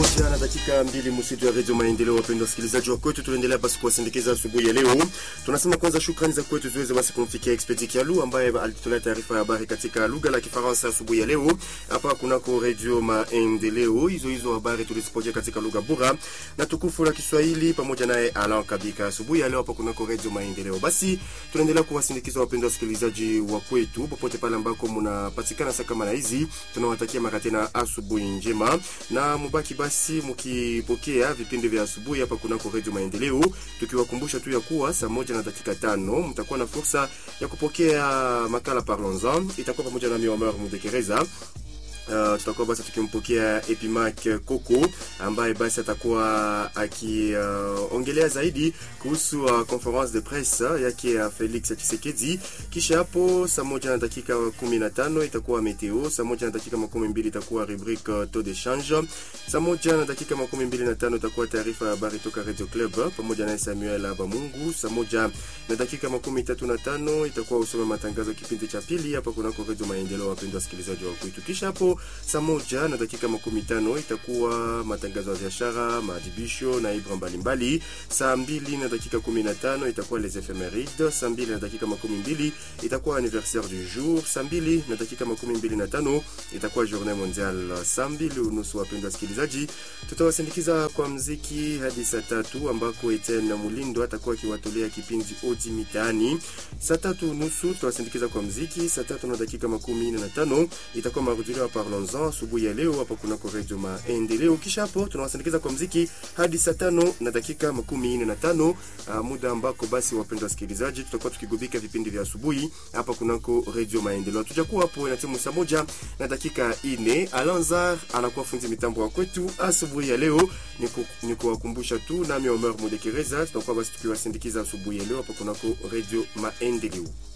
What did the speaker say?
moja na dakika mbili msitu ya redio Maendeleo. Wapendwa wasikilizaji wa kwetu, tunaendelea basi kuwasindikiza asubuhi ya leo. Tunasema kwanza shukrani za kwetu ziweze basi kumfikia Expedi Kialu ambaye alitolea taarifa ya habari katika lugha la Kifaransa asubuhi ya leo hapa kunako redio Maendeleo. Hizo hizo habari tulizipokea katika lugha bora na tukufu la Kiswahili pamoja naye Alan Kabika asubuhi ya leo hapa kunako redio Maendeleo. Basi tunaendelea kuwasindikiza wapendwa wasikilizaji wa kwetu popote pale ambako mnapatikana saa kama na hizi, tunawatakia mara tena asubuhi njema na mubaki basi mkipokea vipindi vya asubuhi hapa kunako redio Maendeleo, tukiwakumbusha tu ya kuwa saa moja na dakika tano mtakuwa na fursa ya kupokea makala Parlons-en, itakuwa pamoja na Omer Mudekereza. Uh, tutakuwa basi tukimpokea Epimac Koko ambaye basi atakuwa akiongelea uh, zaidi kuhusu uh, conference de presse yake ya Felix Tshisekedi. Kisha hapo saa moja na dakika kumi na tano itakuwa meteo, saa moja na dakika makumi mbili itakuwa rubrique uh, taux de change, saa moja na dakika makumi mbili na tano itakuwa taarifa ya habari toka Radio Club pamoja na Samuel Abamungu. Saa moja na dakika makumi tatu na tano itakuwa usome matangazo kipindi cha pili hapa kunako Radio Maendeleo, wapendwa wasikilizaji wa kwetu. Kisha hapo saa moja na dakika makumi tano itakuwa matangazo ya biashara, maadhibisho na ibra mbalimbali. Saa mbili na dakika kumi na tano itakuwa les ephemerides. Saa mbili na dakika makumi mbili itakuwa anniversaire du jour. Saa mbili na dakika makumi mbili na tano itakuwa journée mondiale. Saa mbili unusu, wapendwa wasikilizaji, tutawasindikiza kwa mziki hadi saa tatu ambako Etienne Mulindo atakuwa akiwatolea kipindi odi mitaani. Saa tatu unusu tutawasindikiza kwa mziki. Saa tatu na dakika makumi nne na tano itakuwa marudilio ya Parlons asubuhi ya leo hapa kunako redio Maendeleo. Kisha hapo tunawasindikiza kwa mziki hadi saa tano na dakika makumi nne na tano uh, muda ambako basi, wapendwa wasikilizaji, tutakuwa tukigubika vipindi vya asubuhi hapa kunako redio Maendeleo. Tutakuwa hapo na timu saa moja na dakika ine. Alanzar anakuwa fundi mitambo wa kwetu asubuhi ya leo. Ni kuwakumbusha tu, nami Omer Mudekereza tutakuwa basi tukiwasindikiza asubuhi ya leo hapa kunako redio Maendeleo.